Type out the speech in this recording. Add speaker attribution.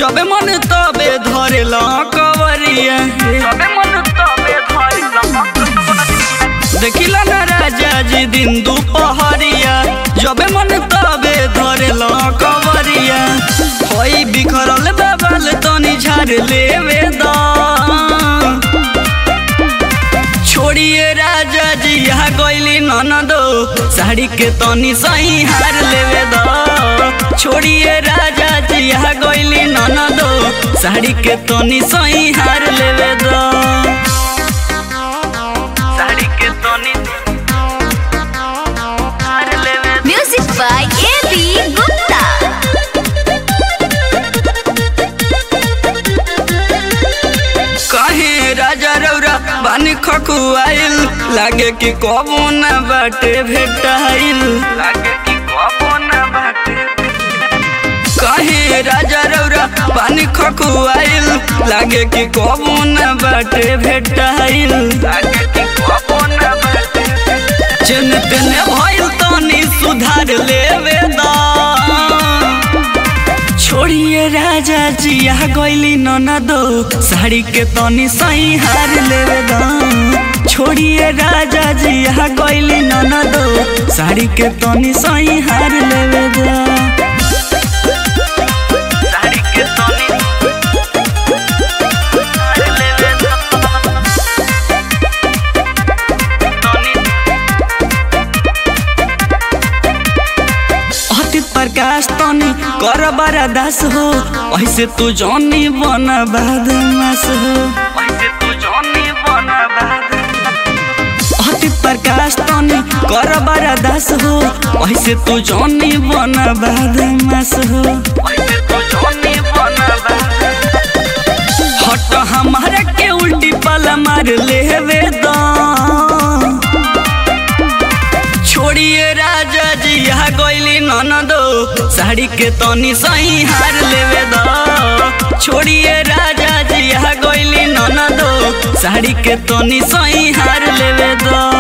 Speaker 1: जबे मन तबे धरेला कवरिया
Speaker 2: सबे मन तबे धरिला
Speaker 1: देखिला ना राजा जी दिन दुपहरिया जबे मन तबे धरेला कवरिया होई बिखरल बाबल तनी झाड़ लेवे दा छोड़िए राजा जी यहाँ गईली ननदो साड़ी के तनी सही हार लेवे दो छोड़िए राजा जी यहाँ गईली ननदो साड़ी के तनी सही हार लेवे दो
Speaker 2: साड़ी के तनी हार लेवे
Speaker 3: Music by A.B. Gupta.
Speaker 1: कहे राजा रौरा बानी खकुआइल लागे कि कबो न बाटे भेटाइल
Speaker 2: लागे कि कबो न बाटे
Speaker 1: कहे राजा रौरा पानी खकुआइल लागे कि कबो न बाटे भेटाइल
Speaker 2: लागे कि कबो न बाटे
Speaker 1: चन तेने भइल तनी सुधार लेवे दा छोड़िए राजा जी यहाँ गईली ननदो साड़ी के तनी सही हार लेवे दा छोड़िए राजा जी यहाँ गईली ननदो साड़ी के तनी सही हार लेवे दा
Speaker 2: साड़ी के तनी हार लेवे तनी
Speaker 1: अति प्रकाश तनी कर बारा दास हो ऐसे तू जनी बन बदमाश हो
Speaker 2: वैसे तू जानी बना बाद
Speaker 1: अति प्रकाश तनी कर बारा दास हो ऐसे तू जनी बन बदमाश हो
Speaker 2: वैसे तू जानी बना बाद
Speaker 1: हट हमारा के उल्टी पल मार लेवे दा छोड़िए राजा जी यहाँ गईली ननदो साड़ी के तनी सही हार लेवे दा छोड़िए राजा जी यहाँ गईली ननदो साड़ी के तनी सही हार लेवे दा